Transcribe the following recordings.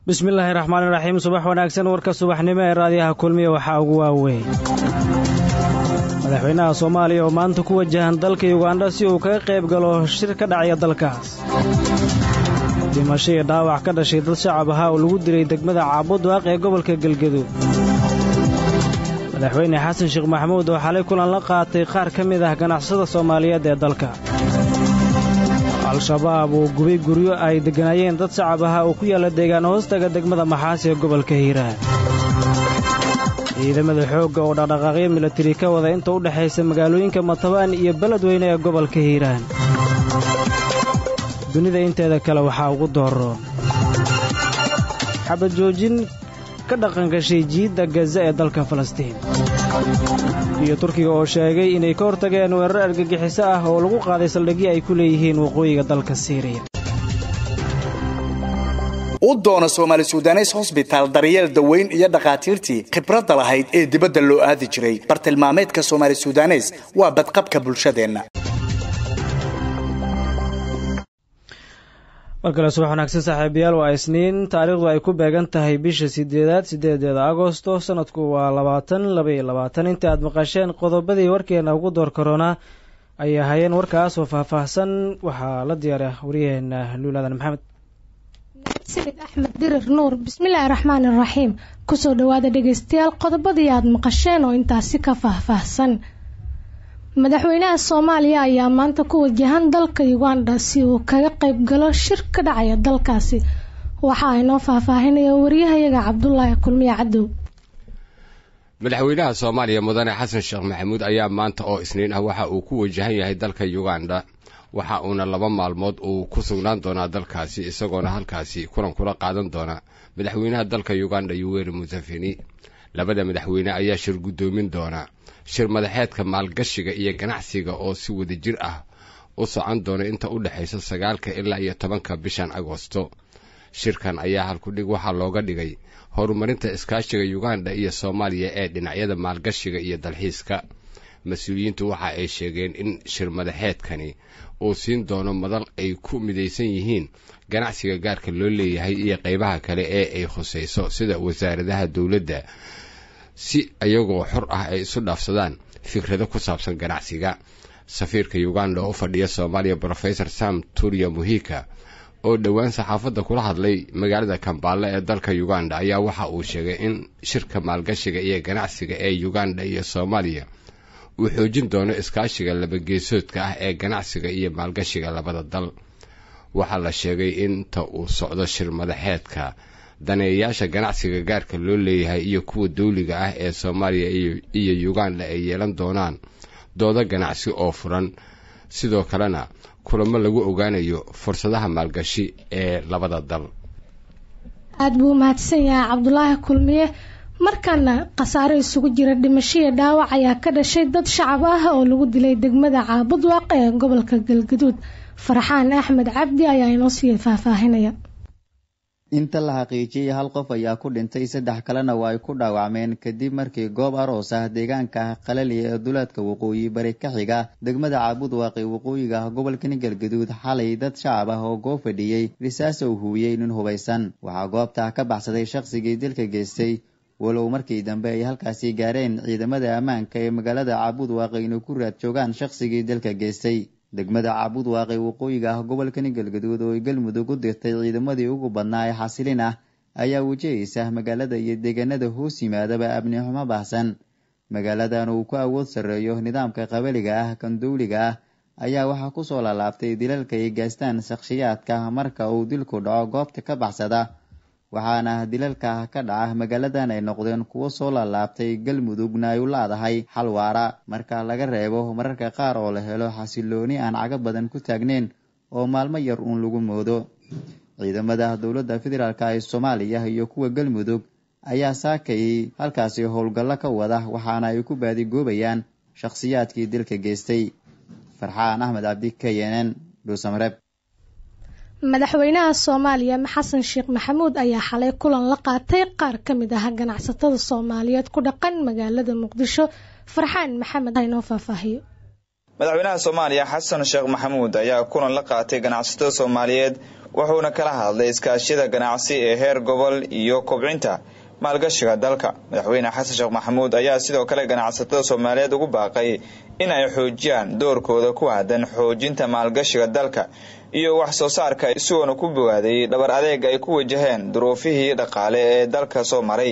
bismillaahi raxmaani raxiim subax wanaagsan warka subaxnimo ee raadiyaha kulmiya waxaa ugu waaweyn madaxweynaha soomaaliya oo maanta ku wajahan dalka yugandha si uu kaga qayb galo shir ka dhacaya dalkaas dhimasho iyo dhaawac ka dhashay dad shacab ahaa oo lagu dilay degmada caabudwaaq ee gobolka galgaduud madaxweyne xasan sheekh maxamuud oo xalay kulan la qaatay qaar ka mid ah ganacsada soomaaliyeed ee dalka al-shabaab uu gubay guryo ay degganaayeen dad shacab ahaa oo ku yaalla deegaan hoostaga degmada maxaas ee gobolka hiiraan ciidamada xoogga oo dhaqdhaqaaqyo milatari ka wada inta u dhexaysa magaalooyinka matabaan iyo beledweyne ee gobolka hiiraan dunida inteeda kale waxaa ugu dooroon xabad joojin ka dhaqangashay jiidda gaza ee dalka falastiin iyo turkiga oo sheegay inay ka hortageen weerar argagixiso ah oo lagu qaaday saldhigyo ay ku leeyihiin waqooyiga dalka siiriya u doona soomaali sudanes hosbitaal daryeel daweyn iyo dhakhaatiirtii khibradda lahayd ee dibadda loo aadi jiray bartilmaameedka soomaali sudanes waa badqabka bulshadeenna mar kale subax wanaagsan saaxiibayaal waa isniin taariikhdu ay ku beegan tahay bisha sideedaad sideedeeda agosto sanadku waa labaatan labaiyo labaatan inta aad maqasheen qodobadii warkeena ugu door karoonaa ayay ahaayeen warkaas oo faahfaahsan waxaa la diyaara waryaheena luulaadan maxamed sibid axmed dirir nuur bismillaahi raxmaani raxiim kusoo dhawaada dhegeystayaal qodobadii aad maqasheen oo intaasi ka faahfaahsan madaxweynaha soomaaliya ayaa maanta ku wajahan dalka uganda si uu kaga qayb galo shir ka dhacaya dalkaasi waxa aynoo faahfaahinaya wariyahayaga cabdulaahi kulmiye cadow madaxweynaha soomaaliya mudane xasan sheekh maxamuud ayaa maanta oo isniin ah waxa uu ku wajahan yahay dalka uganda waxa uuna laba maalmood uu ku sugnaan doonaa dalkaasi isagoona halkaasi kulan kula qaadan doona madaxweynaha dalka uganda yuweri museveni labada madaxweyne ayaa shir guddoomin doona shir madaxeedka maalgashiga iyo ganacsiga oo si wadajir ah u socon doona inta u dhexaysa sagaalka ilaa iyo tobanka bishan agosto shirkan ayaa halkudhig waxaa looga dhigay horumarinta iskaashiga uganda iyo soomaaliya ee dhinacyada maalgashiga iyo dalxiiska mas-uuliyiintu waxa ay sheegeen in shir madaxeedkani uu siin doono madal ay ku midaysan yihiin ganacsiga gaarka loo leeyahay iyo qaybaha kale ee ay khusayso sida wasaaradaha dowladda si iyagoo xor ah ay isu dhaafsadaan fikrado ku saabsan ganacsiga safiirka uganda oo u fadhiya soomaaliya brofesor sam turiya muhika oo dhowaan saxaafadda kula hadlay magaalada kambaale ee dalka uganda ayaa waxa uu sheegay in shirka maalgashiga iyo ganacsiga ee uganda iyo soomaaliya uu xoojin doono iskaashiga labageesoodka ah ee ganacsiga iyo maalgashiga labada dal waxaa la sheegay inta uu socdo shir madaxeedka daneeyayaasha ganacsiga gaarka loo leeyahay iyo kuwa dawliga ah ee soomaaliya iyo uganda ay yeelan doonaan doodo ganacsi oo furan sidoo kalena kulamo lagu ogaanayo fursadaha maalgashi ee labada dal aada buu umahadsan yahay cabdulaahi kulmiye markaana khasaare isugu jira dhimashaiyo dhaawac ayaa ka dhashay dad shacab ah oo lagu dilay degmada caabudwaaq ee gobolka galgaduud farxaan axmed cabdi ayaa inoo sii faahfaahinaya inta la xaqiijiyey hal qof ayaa ku dhintay saddex kalena waa ay ku dhaawacmeen kadib markii goob aroos ah deegaanka qalaliya ee duleedka waqooyi bari ka xiga degmada caabudwaaqi waqooyiga ah gobolkani galgaduud xalay dad shacab ah oo goob fadhiyey risaasa uu huwiyey nin hubaysan waxaa goobta ka baxsaday shaqsigii dilka geystay walow markii dambe ay halkaasi gaareen ciidamada ammaanka ee magaalada caabudwaaqi inay ku raad joogaan shaqsigii dilka geystay degmada caabudwaaqi waqooyiga ah gobolkani galgaduud oo ay galmudug u dirtay ciidamadii ugu badnaa ee xasilin ah ayaa wajahaysa magaalada iyo deegaanada hoos yimaadaba amni xumo baahsan magaaladan uu ku awood sarreeyo nidaamka qabaliga ah kan dawliga ah ayaa waxaa kusoo laalaabtay dilalka ay gaastaan shakhsiyaadka marka uu dilku dhaco goobta ka baxsada waxaana dilalka ka dhaca magaaladan ay noqdeen kuwo soo laalaabtay galmudugna ay u laadahay xal waara marka laga reebo mararka qaar oo la helo xasilooni aan caga badan ku taagneyn oo maalmo yar uun lagu moodo ciidamada dowladda federaalk ee soomaaliya iyo kuwa galmudug ayaa saakayay halkaasi howlgallo ka wada waxaana ay ku baadigoobayaan shakhsiyaadkii dilka geystay farxaan axmed cabdi k n n dhuusamareeb madaxweynaha soomaaliya xasan sheekh maxamuud ayaa xalay kulan la qaatay qaar ka mid ah ganacsatada soomaaliyeed ku dhaqan magaalada muqdisho farxaan maxamed haynoo faahfaahiyo madaxweynaha soomaaliya xasan sheekh maxamuud ayaa kulan la qaatay ganacsatada soomaaliyeed wuxuuna kala hadlay iskaashiyada ganacsi ee heer gobol iyo kobcinta maalgashiga dalka madaxweyne xasan sheekh maxamuud ayaa sidoo kale ganacsatada soomaaliyeed ugu baaqay in ay xoojiyaan doorkooda ku aadan xoojinta maalgashiga dalka iyo wax soo saarka isagoona ku bogaaday dhabar adeeg ay ku wajaheen duruufihii dhaqaale ee dalka soo maray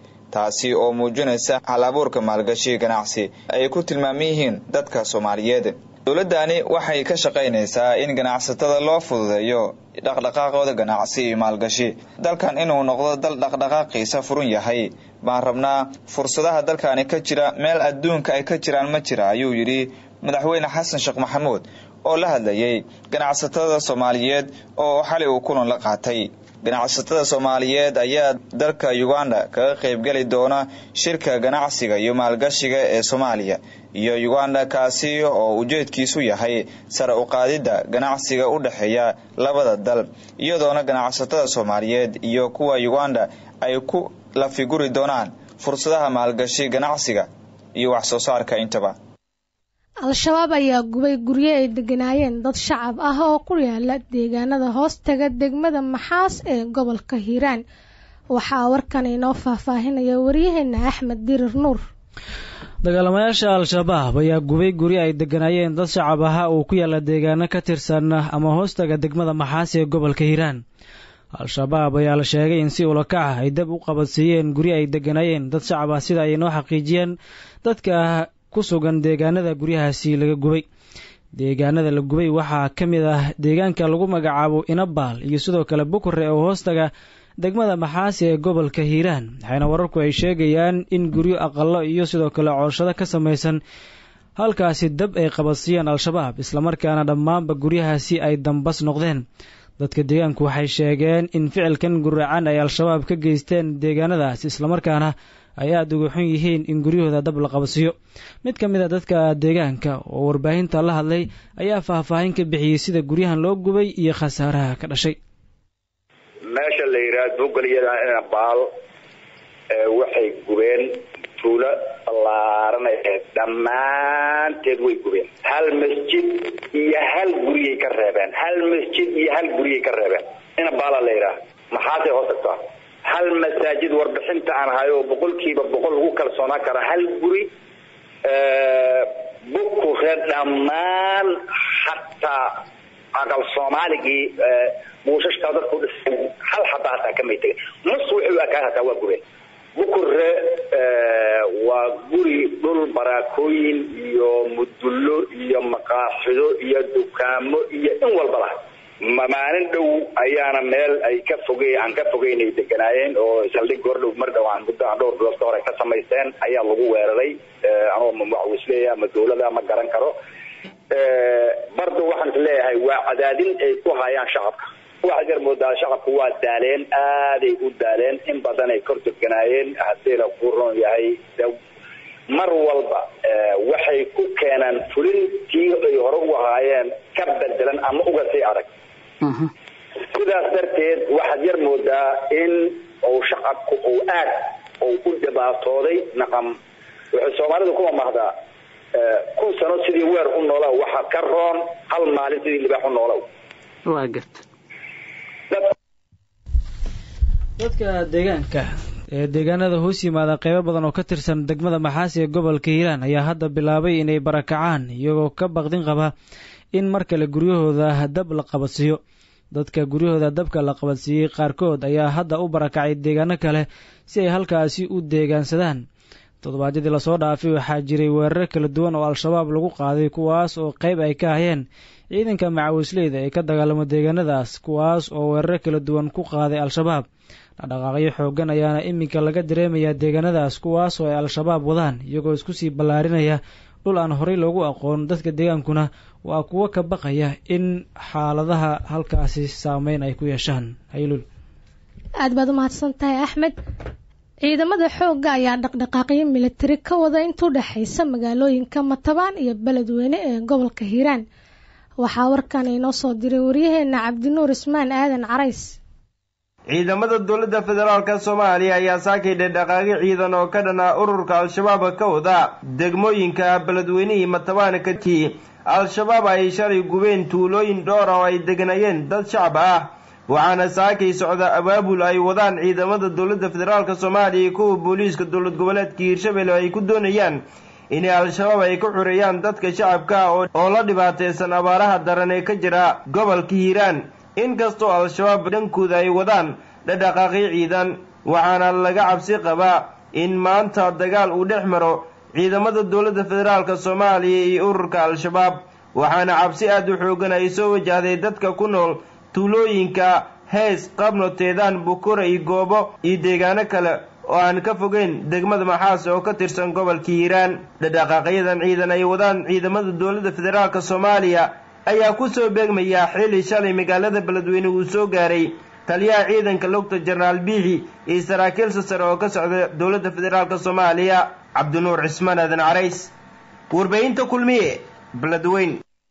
taasi oo muujinaysa hal abuurka maalgashi ganacsi ay ku tilmaaman yihiin dadka soomaaliyeed dowladani waxay ka shaqaynaysaa in ganacsatada loo fududeeyo dhaqdhaqaaqooda ganacsi iyo maalgashi dalkan inuu noqdo dal dhaqdhaqaaqiisa furun yahay baan rabnaa fursadaha dalkani ka jira meel adduunka ay ka jiraan ma jira ayuu yidhi madaxweyne xasan sheekh maxamuud oo la hadlayay ganacsatada soomaaliyeed oo xalay uu kulan la qaatay ganacsatada soomaaliyeed ayaa dalka uganda kaga qaybgeli doona shirka ganacsiga iyo maalgashiga ee soomaaliya iyo uganda kaasi oo ujeedkiisu yahay sare u qaadidda ganacsiga u dhexeeya labada dal iyadoona ganacsatada soomaaliyeed iyo kuwa uganda ay ku lafiguri doonaan fursadaha maalgashi ganacsiga iyo wax soo saarka intaba al-shabaab ayaa gubay guryo ay deganaayeen dad shacab ah oo ku yaala deegaanada hoostaga degmada maxaas ee gobolka hiiraan waxaa warkan inoo faahfaahinaya waryaheena axmed dirir nuur dagaalamayaasha al-shabaab ayaa gubay guryo ay deganaayeen dad shacab ahaa uu ku yaala deegaano ka tirsan ama hoostaga degmada maxaas ee gobolka hiiraan al-shabaab ayaa la sheegay in si ulakaca ay dab u qabadsiiyeen guryo ay deganaayeen dad shacab ah sida ay noo xaqiijiyeen dadka ku sugan deegaanada guryahaasi laga gubay deegaanada la gubay waxaa ka mid ah deegaanka lagu magacaabo inabaal iyo sidoo kale bukure oo hoostaga degmada maxaasi ee gobolka hiiraan waxayna wararku ay sheegayaan in guryo aqalo iyo sidoo kale cooshado ka samaysan halkaasi dab ay qabadsiiyeen al-shabaab islamarkaana dhammaanba guryahaasi ay dambas noqdeen dadka deegaanku waxay sheegeen in ficilkan guracan ay al-shabaab ka geysteen deegaanadaas islamarkaana ay aada uga xun yihiin in guryahooda dab la qabsiyo mid ka mid a dadka deegaanka oo warbaahinta la hadlay ayaa faahfaahin ka bixiyey sida guryahan loo gubay iyo khasaaraha ka dhashay meesha la yidhaha bugalyada baal waxay gubeen tuulo ballaaran aheyd dhammaanteed way gubeen hal masjid iyo hal guryay ka reebeen hal masjid iyo hal guryay ka reebeen ina baala la yidhaha maxaasay hoos tagtaa hal masaajid warbixinta aan hayo oo boqolkiiba boqol lagu kalsoonaan kara hal guri bukure dhammaan xataa aqal soomaaligii buushashkaa dadku dhisan hal xaba hataa kamay tegin nus wuxuu akaa hataa waa gubeen bukure waa guri dhul baraakooyin iyo mudullo iyo maqaaxido iyo dukaamo iyo in walba lah maalin dhow ayaana meel ay ka fogey aan ka fogeynay deganaayeen oo saldhig goordhow mar dhow aan muddo aan dhowr bilood ka hore ka samaysteen ayaa lagu weeraray anoo waxwisleeya ama dawlada ma garan karo bardo waxaan is leeyahay waa cadaadin ay ku hayaan shacabka waxaad yar moodaa shacabku waa daaleen aaday u daaleen in badan ay kor deganaayeen haddiina ku ron yahay mar walba waxay ku keenaan fulintii ay hore u ahaayeen ka bedelan ama uga sii adag sidaas darteed waxaad yar moodaa in uu shacabku uu aad uu u dhibaatooday naqam waxay soomaalidu kuma mahdaa kun sano sidii weer u noolow waxa ka roon hal maalin sidii libaax u noolow waa garta dadka deegaanka ee deegaanada hoos yimaada qeybo badan oo ka tirsan degmada maxaasi ee gobolka hiiraan ayaa hadda bilaabay inay barakacaan iyagoo ka baqdin qaba in mar kale guryahooda dab la qabadsiiyo dadka guryahooda dabka la qabadsiiyey qaarkood ayaa hadda u barakacay deegaano kale si ay halkaasi u deegaansadaan toddobaadyadii lasoo dhaafay waxaa jiray weeraro kala duwan oo al-shabaab lagu qaaday kuwaas oo qeyb ay ka hayeen ciidanka macawisleyda ee ka dagaalamo deegaanadaas kuwaas oo weeraro kala duwan ku qaaday al-shabaab dhaqdhaqaaqyo xoogan ayaana iminka laga dareemayaa deegaanadaas kuwaas oo ay al-shabaab wadaan iyagoo isku sii ballaarinaya dhul aan horey loogu aqoon dadka deegaankuna waa kuwo ka baqaya in xaaladaha halkaasi saameyn ay ku yeeshaan haylul aad baad u mahadsan tahay axmed ciidamada xoogga ayaa dhaqdhaqaaqyo militari ka wada intuu dhexaysa magaalooyinka matabaan iyo beledweyne ee gobolka hiiraan waxaa warkan inoo soo diray waryaheena cabdinuur ismaan aadan carays ciidamada dowladda federaalk soomaaliya ayaa saakay dhedhaqaaqi ciidan oo ka dhan ah ururka al-shabaab ka wada degmooyinka beledweynihii matabaan kadkii al-shabaab ay shalay gubeen tuulooyin dhowr oo ay deganayeen dad shacab ah waxaana saakay socda abaabul ay wadaan ciidamada dowladda federaalk soomaaliya iyo kuwa booliiska dowlad goboleedka hiirshabelle ay ku doonayaan inay al-shabaab ay ka xureeyaan dadka shacabka oo la dhibaataysan abaaraha daran ee ka jira gobolka hiiraan inkastoo al-shabaab dhankooda ay wadaan dhadhaqaaqyo ciidan waxaana laga cabsi qabaa in maanta dagaal uu dhex maro ciidamada dowladda federaalk soomaaliya iyo ururka al-shabaab waxaana cabsi aad u xoogan ay soo wajahday dadka ku nool tuulooyinka hees qabno teedaan bukura iyo goobo iyo deegaano kale oo aan ka fogeyn degmada maxaas oo ka tirsan gobolka hiiraan dhadhaqaaqyadan ciidan ay wadaan ciidamada dowladda federaalk soomaaliya ayaa ku soo beegmaya xili shalay magaalada beledweyne uu soo gaaray taliyaha ciidanka lugta jenaraal biixi iyo saraakiil sasare oo ka socda dowladda federaalk soomaaliya cabdinuur cismaan aadan carays warbaahinta kulmiye beledweyn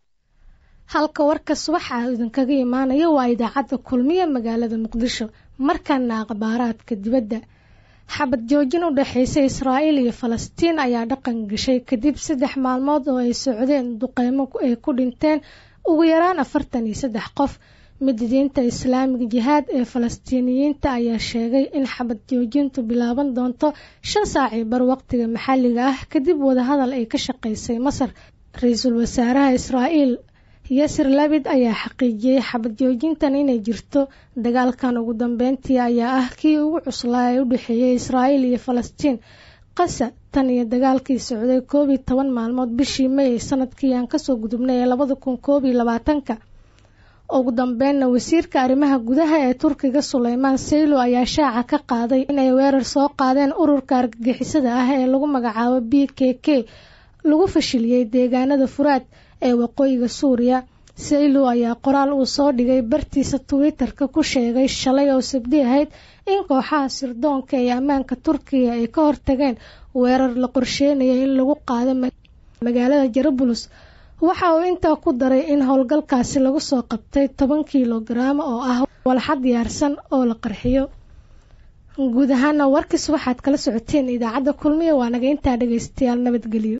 halka warkas waxaa idinkaga imaanaya waa idaacadda kulmiye magaalada muqdisho markana akhbaaraadka dibadda xabad joojin u dhexaysa israa'iil iyo falastiin ayaa dhaqan gashay kadib saddex maalmood oo ay socdeen duqeymo ay ku dhinteen ugu yaraan afartan iyo saddex qof mididiinta islaamiga jihaad ee falastiiniyiinta ayaa sheegay in xabad joojintu bilaaban doonto shan saacii bar waqtiga maxalliga ah kadib wadahadal ay ka shaqaysay masar ra-iisul wasaaraha israa'iil yasir labid ayaa xaqiijiyey xabad joojintan inay jirto dagaalkan ugu dambeyntii ayaa ah kii ugu cuslaa ee u dhexeeyay israa'iil iyo falastiin qasa tan iyo dagaalkii socday koob iyo toban maalmood bishii may sanadkii aan kasoo gudubnay ee labada kun koob iyo labaatanka ugu dambeynna wasiirka arrimaha gudaha ee turkiga suleymaan saylo ayaa shaaca ka qaaday inay weerar soo qaadeen ururka argagixisada ah ee lagu magacaabo b k k lagu fashiliyey deegaanada furaad ee waqooyiga suuriya saylo ayaa qoraal uu soo dhigay bartiisa twitter-ka ku sheegay shalay oo sabdi ahayd in kooxaha sirdoonka ee ammaanka turkiga ay ka hortageen weerar la qorsheynaya in lagu qaado magaalada jarablus waxa uu intaa ku daray in howlgalkaasi lagu soo qabtay toban kilogaram oo ah walxa diyaarsan oo la qarxiyo guud ahaana warkis waxaad kala socoteen idaacadda kulmiya waa naga intaa dhagaystayaal nabadgelyo